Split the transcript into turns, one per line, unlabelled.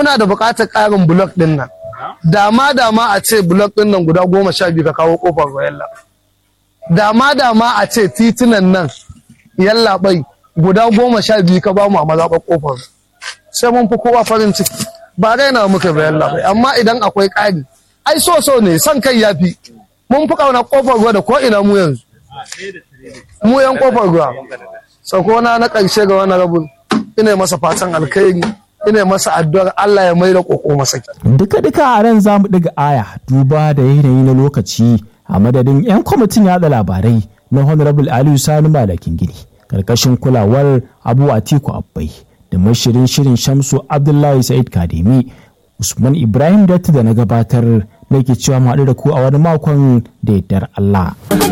muna da buƙatar ƙarin blok ɗin nan dama dama a ce blok ɗin nan guda goma sha biyu ka kawo ƙofar yalla dama dama a ce titunan nan yalla bai guda goma sha biyu ka ba mu a mazaɓar ƙofar sai mun fi kowa farin ciki ba raina muka ba yalla bai amma idan akwai ƙari ai so so ne son kai ya fi mun fi ƙauna ƙofar ruwa da ko ina mu yanzu mu yan ƙofar ruwa sakona na ƙarshe ga wani rabin ina masa fatan alkhairi ina masa addu'ar Allah ya maida koko masa
duka duka a ran zamu ɗiga aya duba da yanayi na lokaci a madadin 'yan kwamitin yada labarai na honorable aliyu sani malakin gini karkashin kulawar abu atiku abbai da mashirin shirin shamsu abdullahi sa'id kademi usman ibrahim datti da na gabatar nake cewa mu haɗu da ku a wani makon da yardar allah